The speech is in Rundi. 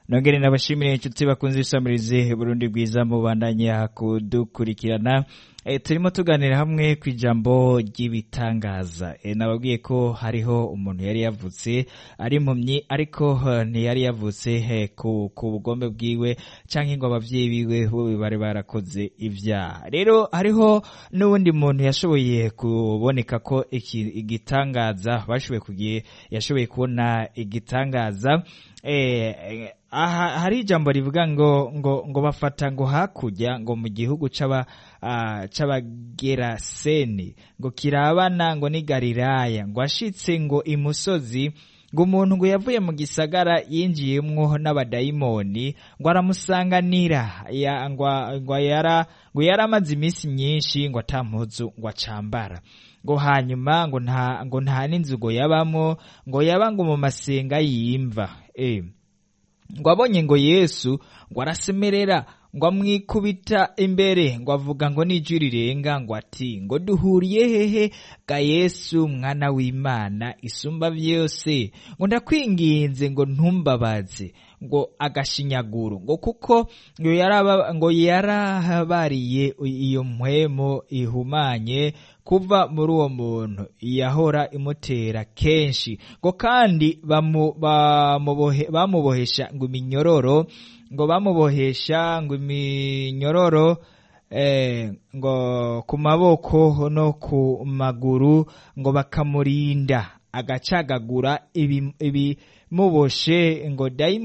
nongere nabashimire inshuti bakunze isamirize Burundi bwiza mubandanya kudukurikirana e, turimo tuganira hamwe ku ijambo ry'ibitangaza e, nababwiye ko hariho umuntu yari yavutse ari impumyi ariko uh, ntiyari yavutse he, ku, ku bugombe bwiwe canke ngo abavyeyi biwe bo bari barakoze ivyaha rero hariho n'uwundi muntu yashoboye kuboneka ko iki igitangaza bashoboye kugiye yashoboye kubona igitangaza eh, aha hari ijambo rivuga ngo ngo ngo bafata ngo hakurya ngo mu gihugu c'aba uh, c'abageraseni ngo kirabana ngo ni Galilaya ngo ashitse ngo imusozi ngo umuntu ngo yavuye mu gisagara yinjiyemwo n'abadayimoni ngo aramusanganira ya, ngo, ngo yara ngo yari amaze iminsi myinshi ngo atampuzu ngo acambara ngo hanyuma ngo nta ngo nta n'inzu ngo yabamo ngo yaba ngo mu masenga yimva eh ngo abonye ngo yesu ngo arasemerera ngo amwikubita imbere ngo avuga ngo n'ijwi rirenga ngo ati ngo duhuriye hehe ga yesu mwana w'imana isumba byose ngo ndakwinginze ngo ntumbabaze ngo agashinyaguro ngo kuko ngo yaraba ngo yarahabariye iyo mpwemo ihumanye kuva muri uwo muntu yahora imutera kenshi ngo kandi bamubohesha ngo iminyororo ngo bamubohesha ngo iminyororo eh, ngo ku maboko no ku maguru ngo bakamurinda agacagagura ibimuboshe ngo